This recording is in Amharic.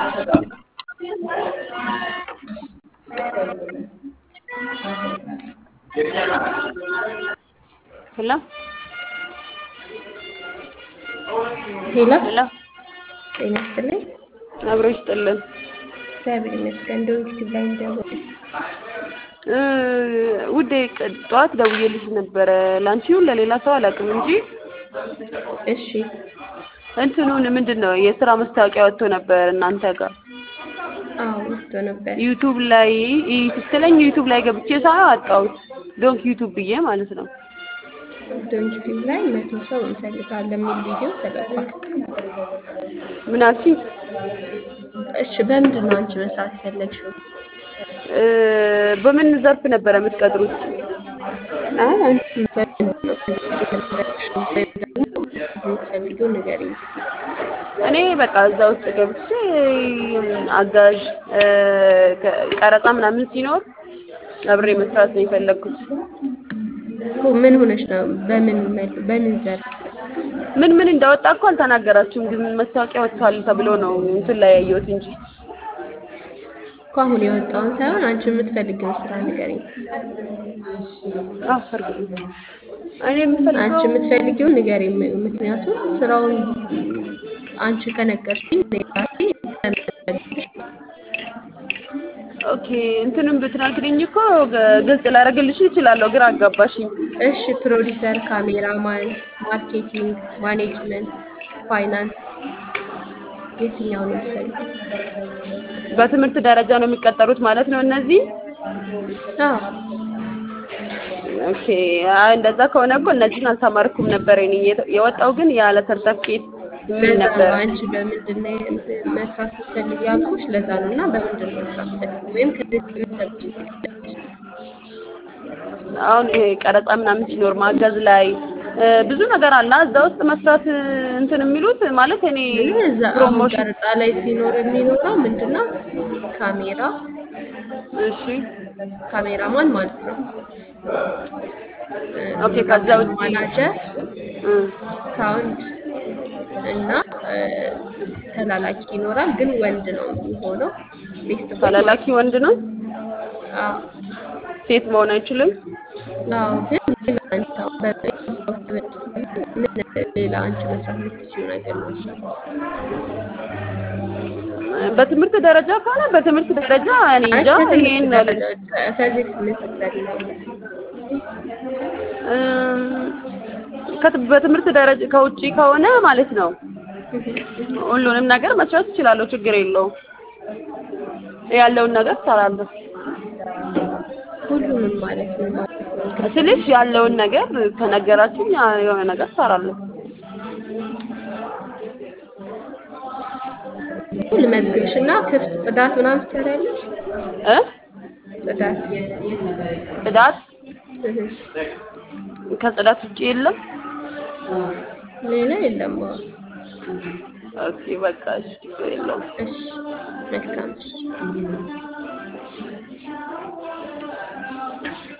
ሄሎ ሄሎ ሄሎ ጤና ይስጥልኝ። አብሮ ይስጥልን። እግዚአብሔር ይመስገን። እንደው ዩቲዩብ ላይ እንደው እ ውዴ ቅ- ጠዋት ደውዬልሽ ነበረ ላንቺ ይሁን ለሌላ ሰው አላውቅም እንጂ እሺ እንትኑን ምንድን ነው የስራ ማስታወቂያ ወጥቶ ነበር እናንተ ጋር አዎ ወጥቶ ነበር። ዩቱብ ላይ ይ- ስትለኝ ዩቱብ ላይ ገብቼ ሳየው አጣሁት። ዶንክ ዩቱብ ብዬ ማለት ነው። ዶንት ዩቲዩብ ላይ መቶ ሰው እንፈልጋለን የሚል ቪዲዮ ተለቋል። ምን አልሽኝ? እሺ በምንድን ነው አንቺ መስራት የፈለግሽው? እ በምን ዘርፍ ነበረ የምትቀጥሩት? አይ አንቺ በምንድን ነው የፈለግሽው? ወይም ደግሞ የምትፈልጊው ንገሪኝ። እኔ በቃ እዛ ውስጥ ገብቼ አጋዥ እ ከ- ቀረጻ ምናምን ሲኖር አብሬ መስራት ነው የፈለግኩት። እኮ ምን ሆነሽ ነው? በምን መል- በምን ዘርፍ? ምን ምን እንዳወጣ እኮ አልተናገራችሁም፣ ግን ማስታወቂያ ወጥቷል ተብሎ ነው እንትን ላይ ያየሁት እንጂ እኮ አሁን የወጣውን ሳይሆን አንቺ የምትፈልጊውን ስራ ንገሪኝ። አዎ ፈርግ እኔ አንቺ የምፈልገው የምትፈልጊውን ንገሪኝ። ምክንያቱም ስራውን አንቺ ከነገርሽኝ እኔ ራሴ ስለምፈልግሽ ነው። ኦኬ እንትንም ብትነግሪኝ እኮ ግ- ግልጽ ላደርግልሽ እችላለሁ። ግራ አጋባሽኝ። እሺ ፕሮዲሰር፣ ካሜራማን፣ ማርኬቲንግ፣ ማኔጅመንት፣ ፋይናንስ የትኛው ነው የምትፈልጊው? በትምህርት ደረጃ ነው የሚቀጠሩት ማለት ነው እነዚህ? አዎ ኦኬ አይ እንደዛ ከሆነ እኮ እነዚህን አልተማርኩም ነበር። እኔ የተ- የወጣው ግን ያለ ሰርተፍኬት የሚል ለዛ ነው ነበር። አንቺ በምንድን ነው የም- መስራት ስትፈልጊ ያልኩሽ ለዛ ነው። እና በምንድን ነው መስራት ስትፈልጊ ወይም ከዚህ ምን ሰርች ትፈልጊያለሽ? አሁን ይሄ ቀረጻ ምናምን ሲኖር ማገዝ ላይ እ፣ ብዙ ነገር አለ እዛ ውስጥ መስራት እ፣ እንትን የሚሉት ማለት እኔ ምን እዛ አሁን ፕሮሞሽን ቀረጻ ላይ ሲኖር የሚኖረው ምንድነው? ካሜራ እሺ ካሜራማን ማለት ነው። እ፣ ኦኬ ከዛ ካሜራ ውጪ ማናጀር፣ እ፣ ሳውንድ እና እ፣ ተላላኪ ይኖራል። ግን ወንድ ነው የሚሆነው። ቤስት ቦይ ተላላኪ ወንድ ነው፣ አዎ ሴት መሆን አይችልም። አዎ። ግን ሌላ አንቺ አሁን በ- ምን ሌላ አንቺ መስራት የምትችይው ነገር ነው? በትምህርት ደረጃ ከሆነ በትምህርት ደረጃ እኔ አይ እንጃ ከትምህርት ይሄን ደረጃ ከዚህ ምን ስትሰሪ ነው? እ፣ ከት- በትምህርት ደረጃ ከውጪ ከሆነ ማለት ነው ሁሉንም ነገር መስራት እችላለሁ፣ ችግር የለውም። ያለውን ነገር እሰራለሁ ሁሉንም ማለት ምን ማለት ነው? ስልሽ ያለውን ነገር ከነገራችሁኝ ያ- የሆነ ነገር እሰራለሁ። ልመዝግብሽ እና ክፍት ጽዳት ምናምን ትሰሪያለሽ? እ ጽዳት ጽዳት እህ፣ ከጽዳት ውጪ የለም። ሌላ የለም። አዎ። ኦኬ በቃ እሺ፣ ችግር የለውም። እሺ መልካም እሺ